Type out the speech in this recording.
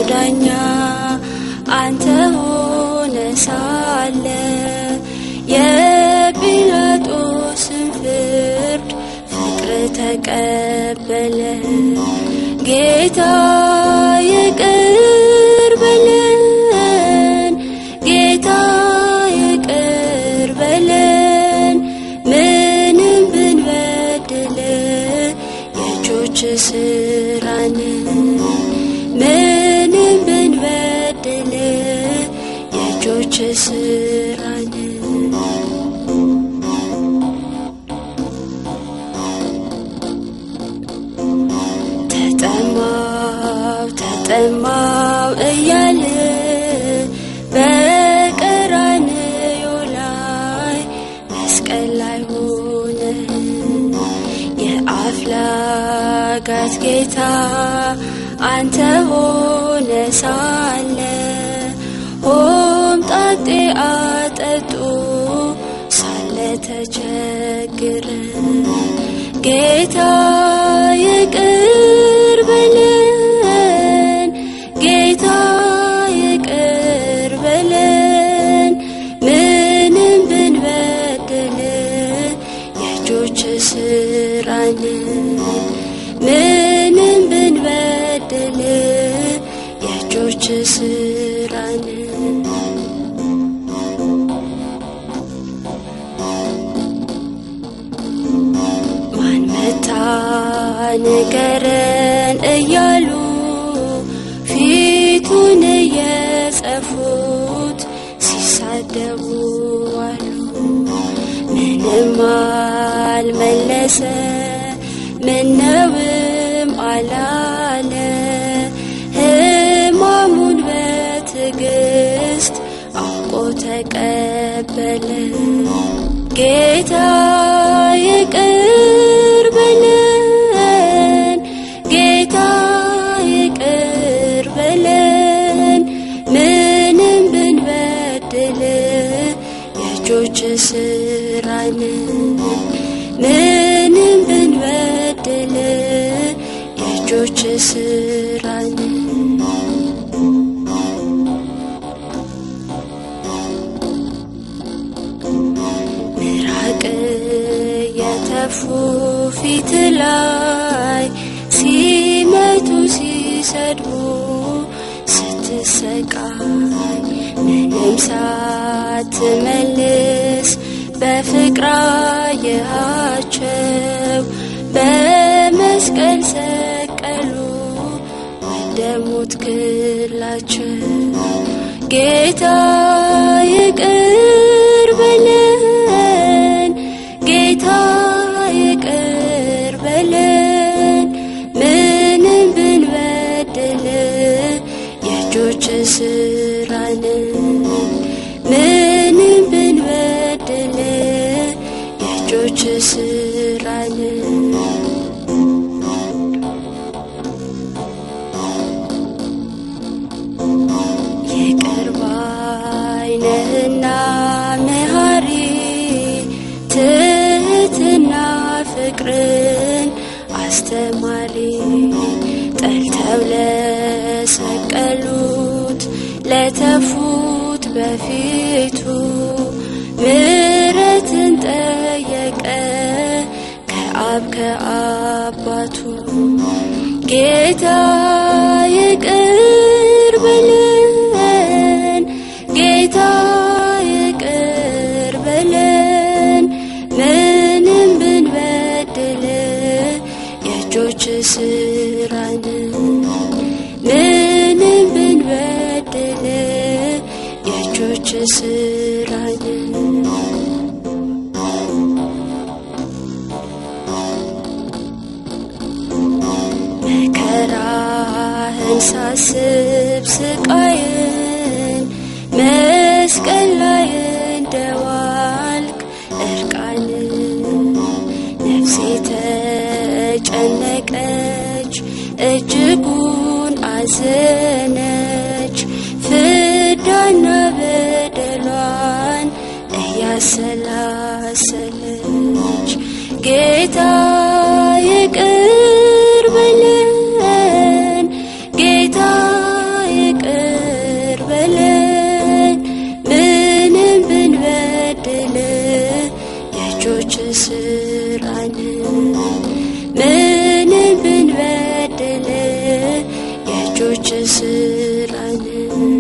ዳኛ አንተ ሆነ ሳለ የጲላጦስን ፍርድ ፍቅር ተቀበለ ጌታ ይቅር በለን ጌታ ይቅር በለን ምንም ብንበድል የእጆች ስራን ምንም ብንበድል የእጆች ስራን ተጠማው ተጠማው እያለ በቀራንዮ ላይ መስቀል ላይ ሆነ የአፍላጋት ጌታ አንተ ሆነ ሳለ ሆምጣጤ አጠጡ ሳለ ተቸግረ ጌታ ይቅር በለን ጌታ ይቅር በለን ምንም ብንበድል የእጆች ስራን ምንም ብንበድል የእጆች ስራን ማን መታ ንገረን እያሉ ፊቱን እየጸፉት ሲሳደቡ አሉ። ምንም አልመለሰ ምነውም አላለ ሕማሙን በትዕግስት አውቆ ተቀበለ ጌታ ይቅር በለን ጌታ ይቅር በለን ምንም ብንበድል የእጆች ስራን ምንም ብንበድል የእጆች ስራን ምራቅ የተፉ ፊት ላይ ሲመቱ ሲሰድቡ ስትሰቃይ ምንም ሳትመልስ በፍቅር አየሃቸው በመስቀል ሰቀሉ ወደ ሞት ክላቸው ጌታ ይቅር በለን ጌታ ይቅር በለን ምንም ብንበድል የእጆች ስራን ምንም ብንበድል የእጆች ስራን ይቅር ባይ ነህና መሐሪ ትህትና ፍቅርን አስተማሪ ጠልተው ለሰቀሉት ለተፉት በፊቱ ምሕረትን ጠየቀ ከአብ ከአባቱ ጌታ ይቅር በለን ጌታ ይቅር በለን ምንም ብንበድል የእጆች ስራን ምንም ብንበድል የእጆች ስራን መከራህን ሳስብ ስቃይን መስቀል ላይ እንደዋልክ እርቃን ነፍሴ ተጨነቀች እጅጉን አዘነች ፍዳና በደሏን እያሰላሰለች ጌታ ይቅር በለን ጌታ ልጆች ስላለ